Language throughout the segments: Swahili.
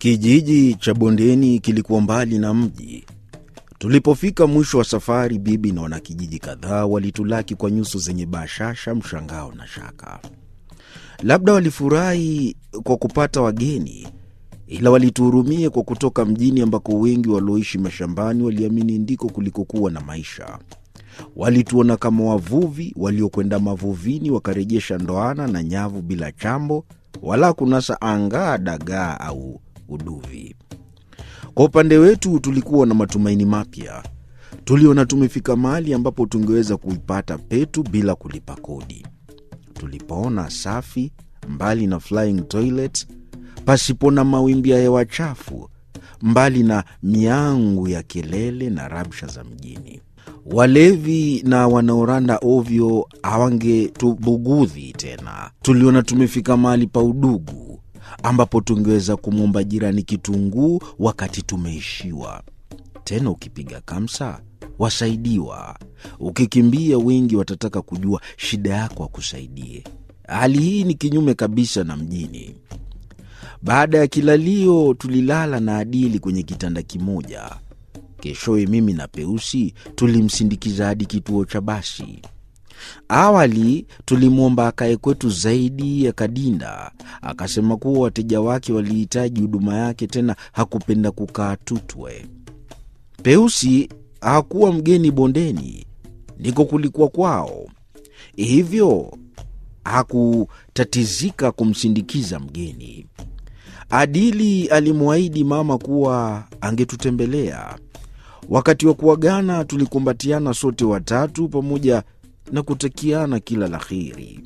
Kijiji cha bondeni kilikuwa mbali na mji. Tulipofika mwisho wa safari, bibi na wanakijiji kadhaa walitulaki kwa nyuso zenye bashasha, mshangao na shaka. Labda walifurahi kwa kupata wageni, ila walituhurumia kwa kutoka mjini ambako wengi walioishi mashambani waliamini ndiko kulikokuwa na maisha. Walituona kama wavuvi waliokwenda mavuvini wakarejesha ndoana na nyavu bila chambo wala kunasa angaa, dagaa au uduvi. Kwa upande wetu tulikuwa na matumaini mapya. Tuliona tumefika mahali ambapo tungeweza kuipata petu bila kulipa kodi. Tulipoona safi, mbali na flying toilet, pasipo na mawimbi ya hewa chafu, mbali na miangu ya kelele na rabsha za mjini. Walevi na wanaoranda ovyo hawangetubugudhi tena. Tuliona tumefika mahali pa udugu ambapo tungeweza kumwomba jirani kitunguu wakati tumeishiwa. Tena ukipiga kamsa wasaidiwa, ukikimbia wengi watataka kujua shida yako wakusaidie. Hali hii ni kinyume kabisa na mjini. Baada ya kilalio, tulilala na Adili kwenye kitanda kimoja. Keshowe mimi na Peusi tulimsindikiza hadi kituo cha basi. Awali tulimwomba akae kwetu zaidi ya Kadinda. Akasema kuwa wateja wake walihitaji huduma yake, tena hakupenda kukaa Tutwe. Peusi hakuwa mgeni bondeni, ndiko kulikuwa kwao, hivyo hakutatizika kumsindikiza mgeni. Adili alimwahidi mama kuwa angetutembelea. Wakati wa kuagana, tulikumbatiana sote watatu pamoja na kutakiana kila la heri.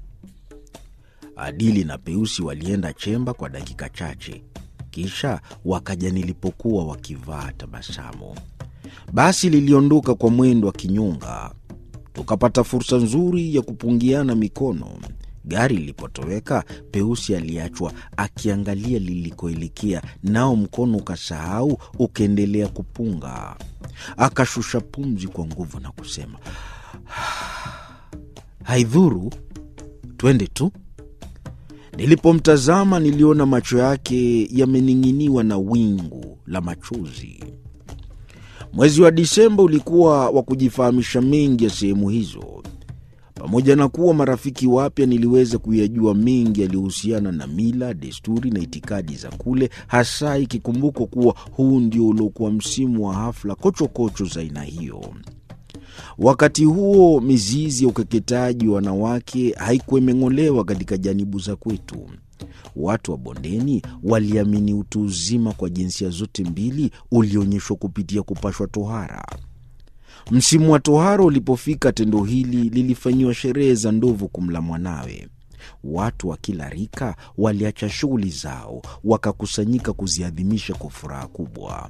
Adili na Peusi walienda chemba kwa dakika chache, kisha wakaja nilipokuwa wakivaa tabasamu. Basi liliondoka kwa mwendo wa kinyonga, tukapata fursa nzuri ya kupungiana mikono. Gari lilipotoweka, Peusi aliachwa akiangalia lilikoelekea, nao mkono ukasahau ukaendelea kupunga. Akashusha pumzi kwa nguvu na kusema haidhuru, twende tu. Nilipomtazama niliona macho yake yamening'iniwa na wingu la machozi. Mwezi wa Disemba ulikuwa wa kujifahamisha mengi ya sehemu hizo. Pamoja na kuwa marafiki wapya, niliweza kuyajua mengi yaliyohusiana na mila, desturi na itikadi za kule, hasa ikikumbukwa kuwa huu ndio uliokuwa msimu wa hafla kochokocho za aina hiyo. Wakati huo mizizi ya ukeketaji wa wanawake haikuwa imeng'olewa katika janibu za kwetu. Watu wa bondeni waliamini utu uzima kwa jinsia zote mbili ulionyeshwa kupitia kupashwa tohara. Msimu wa tohara ulipofika, tendo hili lilifanyiwa sherehe za ndovu kumla mwanawe. Watu wa kila rika waliacha shughuli zao, wakakusanyika kuziadhimisha kwa furaha kubwa.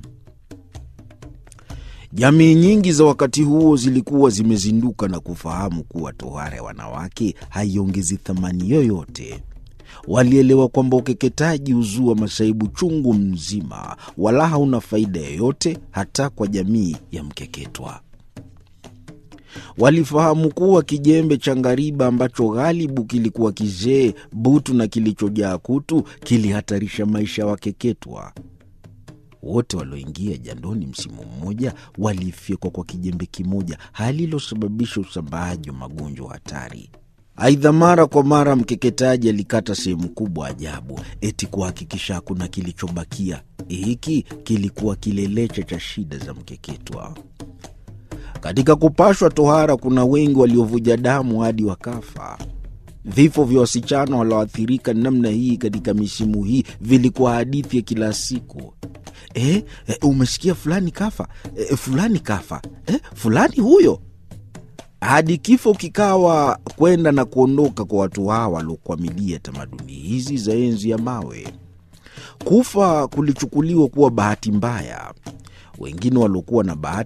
Jamii nyingi za wakati huo zilikuwa zimezinduka na kufahamu kuwa tohara ya wanawake haiongezi thamani yoyote. Walielewa kwamba ukeketaji huzua masaibu chungu mzima, wala hauna faida yoyote hata kwa jamii ya mkeketwa. Walifahamu kuwa kijembe cha ngariba ambacho ghalibu kilikuwa kizee, butu na kilichojaa kutu kilihatarisha maisha ya wakeketwa. Wote walioingia jandoni msimu mmoja walifyekwa kwa kijembe kimoja, hali iliyosababisha usambaaji wa magonjwa hatari. Aidha, mara kwa mara mkeketaji alikata sehemu kubwa ajabu, eti kuhakikisha hakuna kilichobakia. Hiki kilikuwa kilelecha cha shida za mkeketwa. Katika kupashwa tohara, kuna wengi waliovuja damu hadi wakafa. Vifo vya wasichana walioathirika namna hii katika misimu hii vilikuwa hadithi ya kila siku. E, e, umesikia fulani kafa, e, fulani kafa, e, fulani huyo, hadi kifo kikawa kwenda na kuondoka kwa watu hawa waliokwamilia tamaduni hizi za enzi ya mawe. Kufa kulichukuliwa kuwa bahati mbaya. Wengine waliokuwa na bahati